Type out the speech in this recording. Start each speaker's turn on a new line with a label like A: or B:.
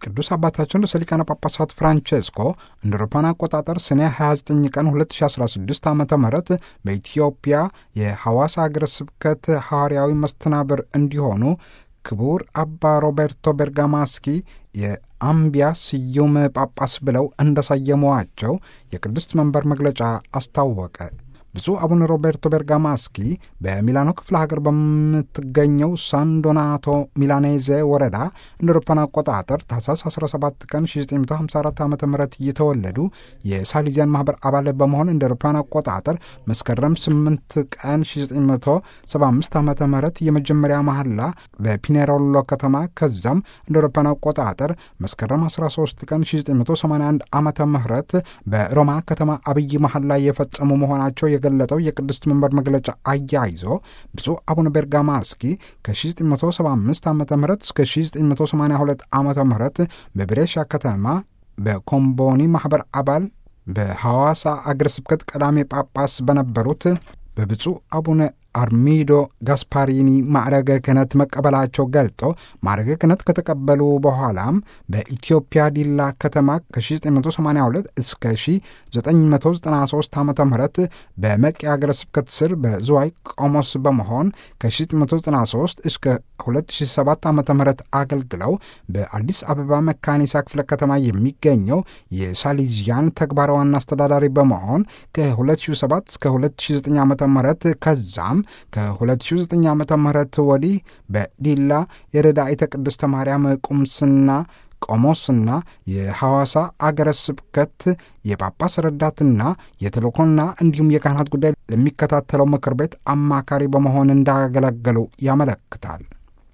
A: ቅዱስ አባታችን ርዕሰ ሊቃነ ጳጳሳት ፍራንቼስኮ እንደ አውሮፓውያን አቆጣጠር ሰኔ 29 ቀን 2016 ዓ ም በኢትዮጵያ የሐዋሳ አገረ ስብከት ሐዋርያዊ መስተናብር እንዲሆኑ ክቡር አባ ሮቤርቶ ቤርጋማስኪ የአምቢያ ስዩም ጳጳስ ብለው እንደሰየሟቸው የቅድስት መንበር መግለጫ አስታወቀ። ብፁዕ አቡነ ሮቤርቶ ቤርጋማስኪ በሚላኖ ክፍለ ሀገር በምትገኘው ሳን ዶናቶ ሚላኔዜ ወረዳ እንደ አውሮፓውያን አቆጣጠር ታህሳስ 17 ቀን 1954 ዓ ም የተወለዱ የሳሊዚያን ማህበር አባል በመሆን እንደ አውሮፓውያን አቆጣጠር መስከረም 8 ቀን 1975 ዓ ም የመጀመሪያ መሐላ በፒኔሮሎ ከተማ ከዛም እንደ አውሮፓውያን አቆጣጠር መስከረም 13 ቀን 1981 ዓ ም በሮማ ከተማ አብይ መሐላ የፈጸሙ መሆናቸው የገለጠው የቅድስት መንበር መግለጫ አያይዞ ብፁዕ አቡነ ቤርጋማስኪ ከ1975 ዓ ም እስከ 1982 ዓ ም በብሬሻ ከተማ በኮምቦኒ ማኅበር አባል በሐዋሳ አገረ ስብከት ቀዳሜ ጳጳስ በነበሩት በብፁዕ አቡነ አርሚዶ ጋስፓሪኒ ማዕረገ ክህነት መቀበላቸው ገልጦ ማዕረገ ክህነት ከተቀበሉ በኋላም በኢትዮጵያ ዲላ ከተማ ከ1982 እስከ 1993 ዓ ም በመቂ አገረ ስብከት ስር በዝዋይ ቆሞስ በመሆን ከ1993 እስከ 2007 ዓ ም አገልግለው በአዲስ አበባ መካኒሳ ክፍለ ከተማ የሚገኘው የሳሊዚያን ተግባር ዋና አስተዳዳሪ በመሆን ከ2007 እስከ 2009 ዓ ም ከዛም ከ2009 ዓ ም ወዲህ በዲላ የረዳኢተ ቅድስተ ማርያም ቁምስና ቆሞስና የሐዋሳ አገረ ስብከት የጳጳስ ረዳትና የተልእኮና እንዲሁም የካህናት ጉዳይ ለሚከታተለው ምክር ቤት አማካሪ በመሆን እንዳገለገሉ ያመለክታል።